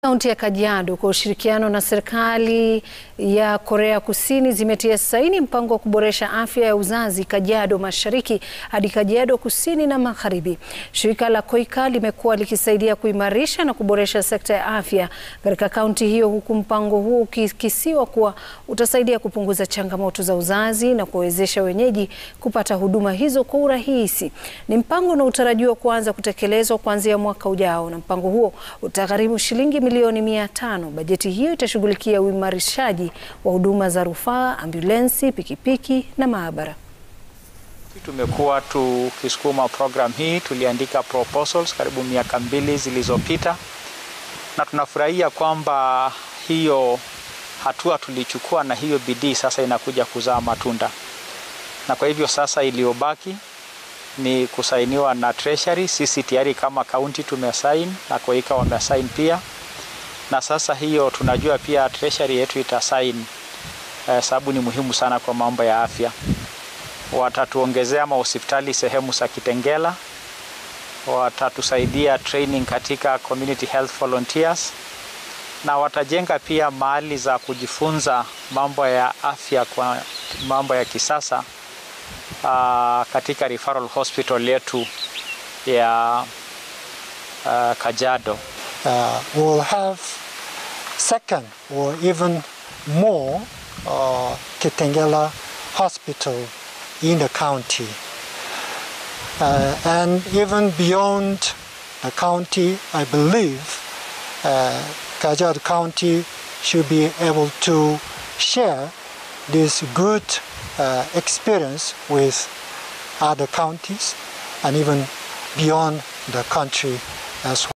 Kaunti ya Kajiado kwa ushirikiano na serikali ya Korea Kusini zimetia saini mpango wa kuboresha afya ya uzazi Kajiado Mashariki hadi Kajiado Kusini na Magharibi. Shirika la KOICA limekuwa likisaidia kuimarisha na kuboresha sekta ya afya katika kaunti hiyo huku mpango huo ukikisiwa kuwa utasaidia kupunguza changamoto za uzazi na kuwawezesha wenyeji kupata huduma hizo kwa urahisi. Ni mpango unaotarajiwa kuanza kutekelezwa kuanzia mwaka ujao na mpango huo utagharimu shilingi milioni mia tano. Bajeti hiyo itashughulikia uimarishaji wa huduma za rufaa, ambulensi, pikipiki na maabara. Tumekuwa tukisukuma program hii, tuliandika proposals karibu miaka mbili zilizopita, na tunafurahia kwamba hiyo hatua tulichukua na hiyo bidii sasa inakuja kuzaa matunda, na kwa hivyo sasa iliyobaki ni kusainiwa na Treasury. Sisi tayari kama kaunti tumesain na KOICA wamesain pia na sasa hiyo tunajua pia treasury yetu itasaini eh, sababu ni muhimu sana kwa mambo ya afya. Watatuongezea mahospitali sehemu za Kitengela, watatusaidia training katika community health volunteers, na watajenga pia mahali za kujifunza mambo ya afya kwa mambo ya kisasa uh, katika referral hospital yetu ya uh, Kajiado. Uh, will have second or even more uh, Kitengela hospital in the county. Uh, and even beyond the county, I believe uh, Kajiado County should be able to share this good uh, experience with other counties and even beyond the country as well.